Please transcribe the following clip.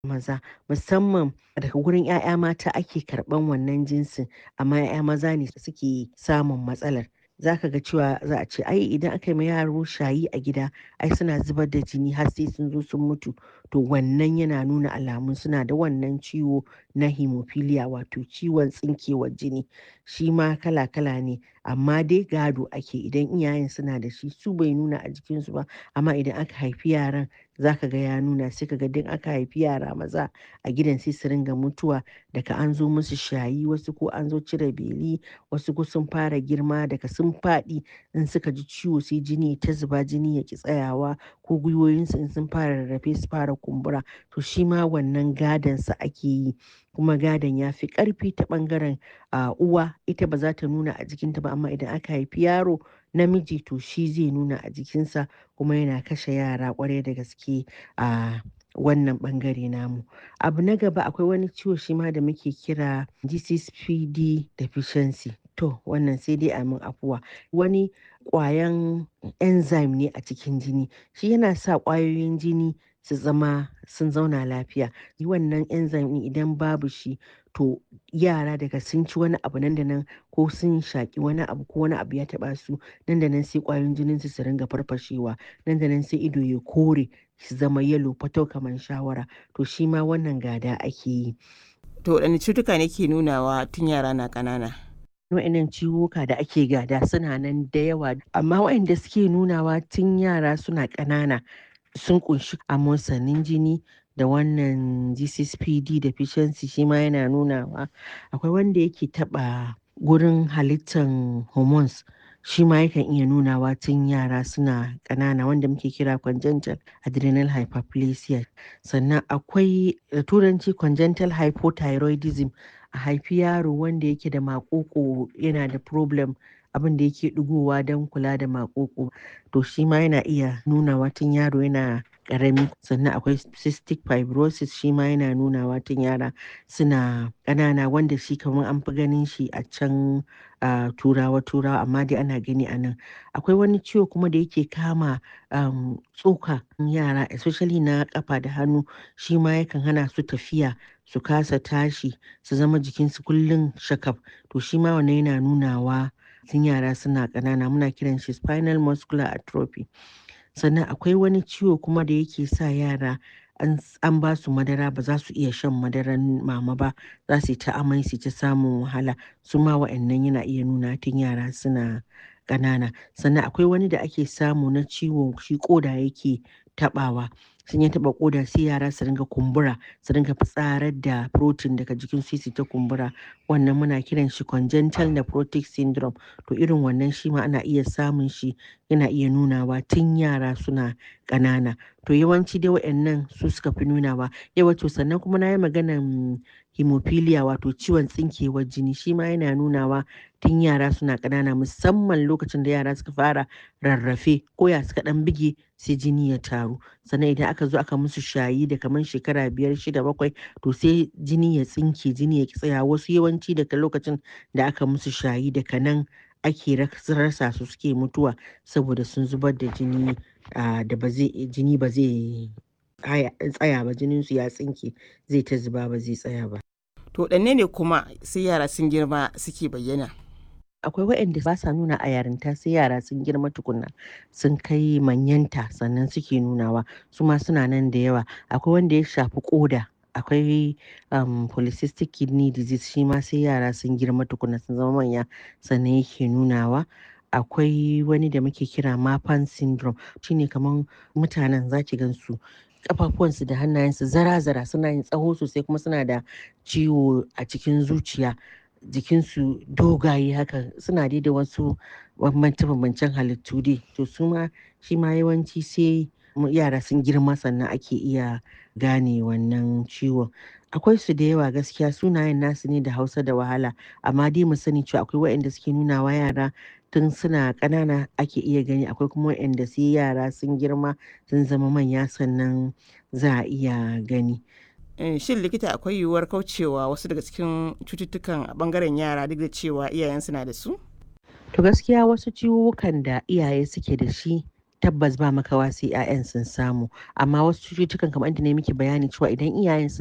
maza musamman daga wurin 'ya'ya mata ake karɓan wannan jinsin amma 'ya'ya maza ne suke samun matsalar za ka ga cewa za a ce ai idan aka yi ma yaro shayi a gida ai suna zubar da jini har sai sun zo sun mutu to wannan yana nuna alamun suna da wannan ciwo na hemophilia wato ciwon tsinkewar jini shi ma kala-kala ne amma dai gado ake idan iyayen suna da shi su bai nuna a jikinsu ba amma idan aka haifi yaran za ka ga ya nuna sai ka ga duk aka haifi yara maza a gidan sai su ringa mutuwa daga an zo musu shayi wasu ko an zo cire beli wasu ko sun fara girma daga sun faɗi in suka ji ciwo sai jini ta zuba jini ya ki tsayawa ko gwiwoyinsu in sun fara rarrafe su fara kumbura to shi ma wannan gadon sa ake yi kuma gadon ya fi ƙarfi ta ɓangaren uwa ita ba za ta nuna a jikinta ba amma idan aka haifi yaro namiji to shi zai nuna a jikinsa kuma yana kashe yara ƙwarai da gaske a wannan ɓangare namu abu na gaba akwai wani ciwo shi ma da muke kira GCPD deficiency to wannan sai dai a min afuwa wani ƙwayan enzyme ne a cikin jini shi yana sa ƙwayoyin jini su zama sun zauna lafiya wannan enzyme ɗin idan babu shi to yara daga sun ci wani abu nan da nan ko sun shaƙi wani abu ko wani abu ya taɓa su nan da nan sai ƙwayoyin jinin su su ringa farfashewa nan da nan sai ido ya kore su zama yalo fatau kamar shawara to shi ma wannan gada ake yi to waɗanne cutuka ne ke nunawa tun yara na ƙanana wa'annan ciwuka da ake gada suna nan da yawa amma waɗanda suke nunawa tun yara suna ƙanana sun kunshi amosanin jini da wannan GCPD deficiency shi ma yana nunawa akwai wanda yake taɓa gurin halittan hormones shi ma yakan iya nunawa tun yara suna ƙanana wanda muke kira congenital adrenal hyperplasia sannan akwai da turanci congenital hypothyroidism a haifi yaro wanda yake da maƙoƙo yana da problem abin da yake ɗigowa don kula da maƙoƙo to shi ma yana iya nunawa tun yaro yana ƙarami sannan akwai cystic fibrosis shi ma yana nunawa tun yara suna ƙanana wanda shi kamar an fi ganin shi a can a turawa turawa amma dai ana gani a nan akwai wani ciwo kuma da yake kama um, tsoka yara especially na kafa da hannu shi ma yakan hana su tafiya su kasa tashi su zama jikinsu kullum shakaf to shi ma wannan yana nunawa tun yara suna ƙanana muna kiran shi spinal muscular atrophy sannan akwai wani ciwo kuma da yake sa yara an ba su madara ba za su iya shan madaran mama ba za su yi ta amai su ta samun wahala su ma wa'annan yana iya nuna tun yara suna ƙanana sannan akwai wani da ake samu na ciwo shi koda yake taɓawa sun ya taɓa koda sai yara su ringa kumbura su ringa fitsarar da protein daga jikin su ta kumbura wannan muna kiran shi congenital nephrotic syndrome to irin wannan shi ma ana iya samun shi yana iya nunawa tun yara suna ƙanana to yawanci dai waɗannan su suka fi nunawa yawa to sannan kuma na yi maganan hemophilia wato ciwon tsinkewar jini shi ma yana nunawa tun yara suna ƙanana musamman lokacin da yara suka fara rarrafe ko ya suka ɗan bige sai jini ya taru sannan idan aka zo aka musu shayi da kamar shekara biyar shida bakwai to sai jini ya tsinke jini ya tsaya wasu yawanci daga lokacin da aka musu shayi daga nan ake rasa su suke mutuwa saboda sun zubar da jini da ba zai jini ba zai tsaya ba jinin su ya tsinke zai ta zuba ba zai tsaya ba to ɗanne ne kuma sai yara sun girma suke bayyana akwai waɗanda ba sa nuna a yarinta sai yara sun girma tukuna sun kai manyanta sannan suke nunawa su ma suna nan da yawa akwai wanda ya shafi koda akwai um, polycystic kidney disease shi ma sai yara sun girma tukuna sun zama manya sannan yake nunawa akwai wani da muke kira mapan syndrome shine kamar mutanen zaki gansu kafafuwansu da hannayensu zara-zara suna yin tsaho sosai kuma suna da ciwo a cikin zuciya jikinsu dogaye haka suna dai da wasu bambance-bambancen halittu dai to su ma shi ma yawanci sai yara sun girma sannan ake iya gane wannan ciwon akwai su da yawa gaskiya sunayen nasu ne da hausa da wahala amma dai mu sani cewa akwai waɗanda suke nuna wa yara tun suna ƙanana ake iya gani akwai kuma waɗanda sai yara sun girma sun zama manya sannan za a iya gani shin likita akwai yiwuwar kaucewa wasu daga cikin cututtukan a bangaren yara duk da cewa iyayensu na da su to gaskiya wasu ciwukan da iyaye suke da shi tabbas ba makawa sai 'ya'yan sun samu amma wasu cututtukan kamar inda na miki bayani cewa idan iyayen sun